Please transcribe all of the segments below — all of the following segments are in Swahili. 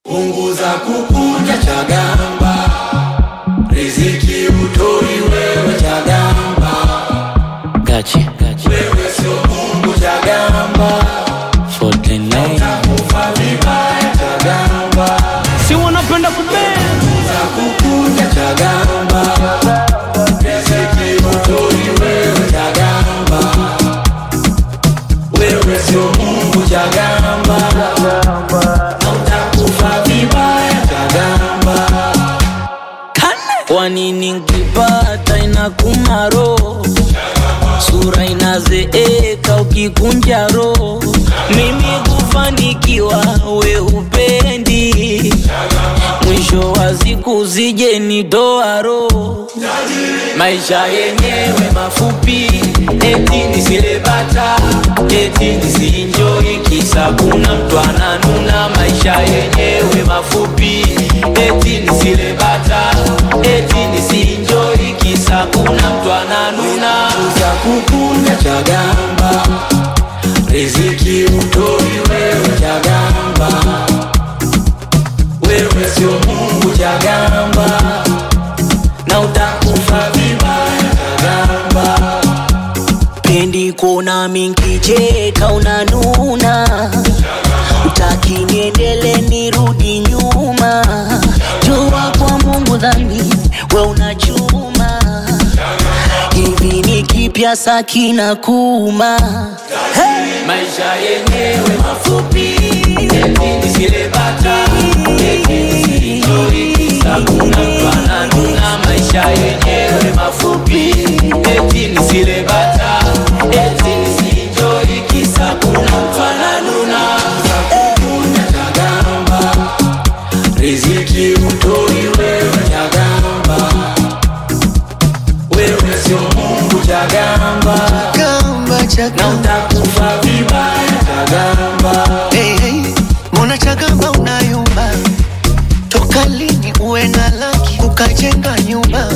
punguza kukunja Chagamba, riziki utoi wewe Chagamba, Gachi, gachi. wewe sio Mungu Chagamba, 49. takufa vibaya Chagamba, Si wanapenda kubea. punguza kukunja Chagamba, riziki utoi wewe Chagamba, wewe sio Mungu Chagamba, na utakufa vibaya Chagamba. Kwa nini nkipata inakuma roho, sura inazeeka ukikunja roho, mimi kufanikiwa we upendi, mwisho wa siku zije nitoa roho, maisha yenyewe mafupi, eti nisilebata, eti nisienjoy, kisa kuna mtu ananuna, maisha yenyewe mafupi, eti nisilebata, eti nisienjoy, kisa kuna mtu ananuna. za kukunja Chagamba, riziki utoi wewe Chagamba, wewe sio Mungu Chagamba, na utakufa vibaya Chagamba. pendi kuona minkicheka unanuna utaki niendele nirudi nyuma jua kwa mungu dhambi we unachuma hivi ni kipya sakina kuma hey! maisha yenyewe mafupi eti nisilebata eti nisienjoy kisa kuna mtu ananuna maisha yenyewe mafupi eti nisilebata eti nisienjoy kisa kuna mtu ananuna Kukunja Chagamba, riziki utoi wewe Chagamba, wewe sio Mungu Chagamba, Chagamba, na Chagamba. utakufa vibaya Chagamba. Hey, hey, mbona Chagamba unayumba? Toka lini uwe na laki ukajenga nyumba?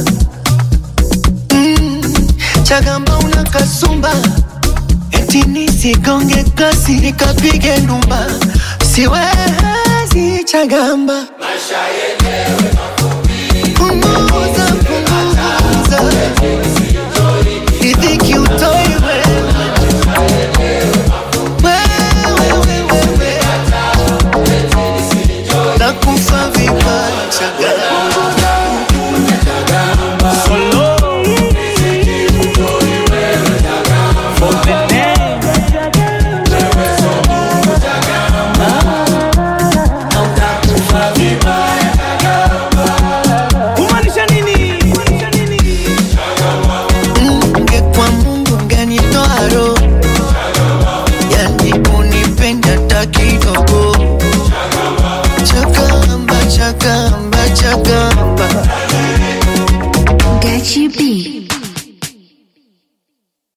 Mm, Chagamba una kasumba, eti nisigonge kasi nikapige ndumba, siwezi Chagamba. Punguza, punguza, riziki utoi wewe. Wewe, wewe, wewe. Nakufa vibaya Chagamba. na utakufa vibaya kumaanisha nini kumaanisha nini Ungekuwa Mungu ungenitoa roho, yani unipenda hata kidogo. Chagamba, Chagamba, Chagamba.